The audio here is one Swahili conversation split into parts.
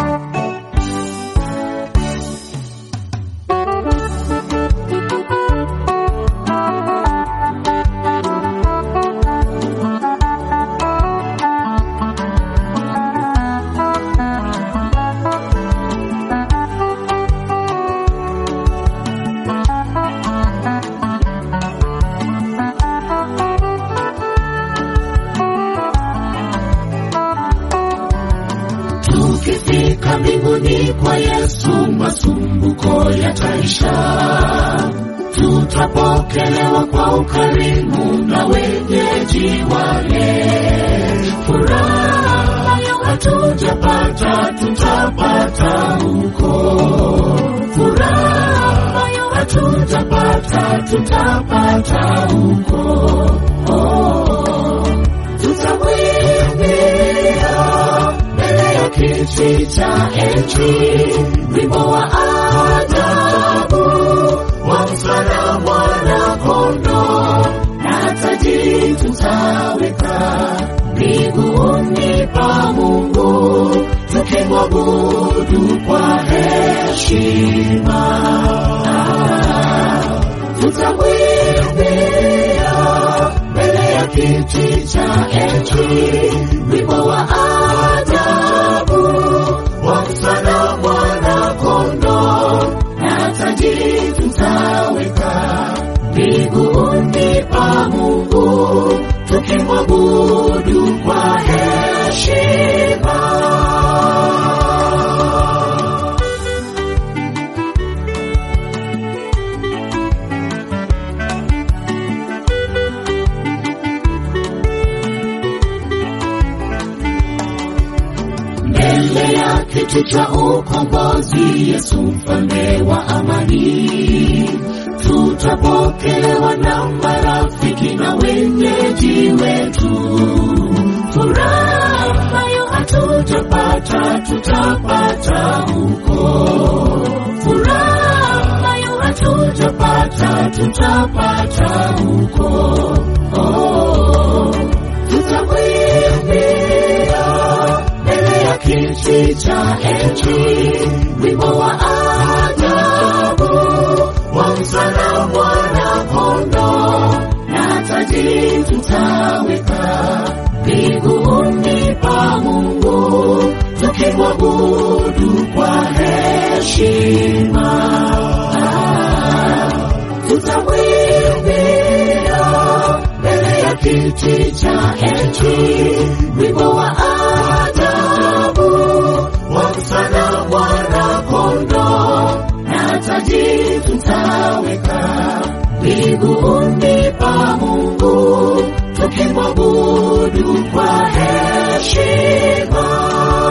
Tukifika mbinguni kwa Yesu, masumbuko yataisha, tutapokelewa kwa ukarimu na wenyeji wale. Furaha ambayo hatujapata tutapata huko, furaha ambayo hatujapata tutapata huko. Oh, tutamwimbia mbele ya kiti cha enzi wimbo wa ajabu wa msana mwana kondo na taji tutaweka miguuni pa Mungu tukimwabudu kwa heshima. Ah, tutamwimbia mbele ya kiti cha enzi wimbo wa ajabu wa msana mwana kondo na taji tutaweka miguuni pa Mungu tukimwabudu kwa heshima. mbele ya kiti cha ukombozi, Yesu mfalme wa amani, tutapokelewa na marafiki na wenyeji wetu. Furaha ambayo hatujapata tutapata huko, furaha ambayo hatujapata tutapata huko. Oh, tutamwimbia mbele ya kiti cha enzi wimbo wa ajabu wa msana mwana kondo na taji tutaweka miguuni pa Mungu tukimwabudu kwa heshima. Ah, tutamwimbia mbele ya kiti cha enzi wimbo wa ajabu wa msana mwana kondo na taji tutaweka miguuni pa Mungu tukimwabudu kwa heshima.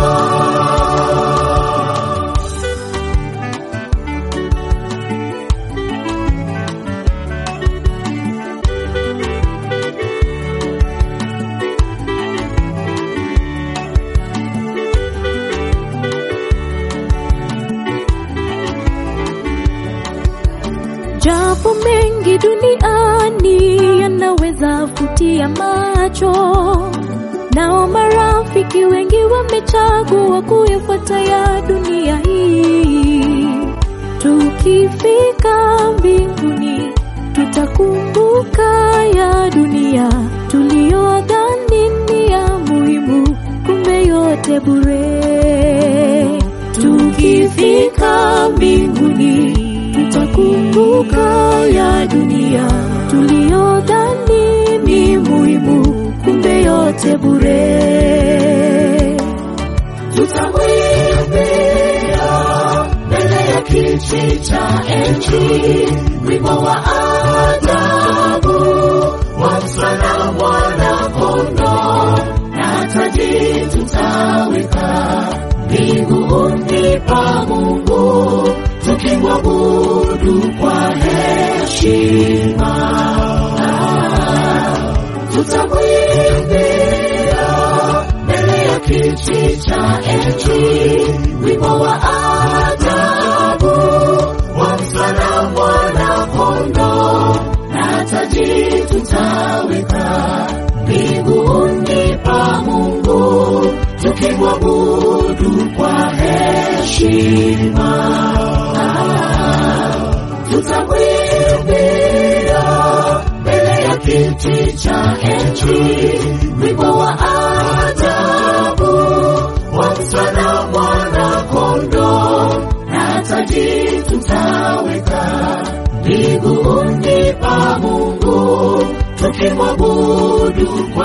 Japo mengi duniani yanaweza vutia macho, nao marafiki wengi wamechagua kuyafuata ya dunia hii. Tukifika mbinguni, tutakumbuka ya dunia tuliyodhani ni ya muhimu, kumbe yote bure. Tukifika mbinguni, tutakumbuka ya dunia tuliyodhani ni muhimu, kumbe yote bure. tutamwimbia mbele ya kiti cha enzi wimbo wa ajabu wa msana mwana kondo na taji tutaweka miguuni pa Mungu tukimwabudu kwa heshima. Ah, tutamwimbia mbele ya kiti cha enzi wimbo wa ajabu wa msana mwana kondo na taji tutaweka miguuni pa Mungu tukimwabudu kwa heshima. heshima Ah, tutamwimbia mbele ya kiti cha enzi wimbo wa ajabu wa msana mwana kondo na taji tutaweka miguuni pa Mungu tukimwabudu kwa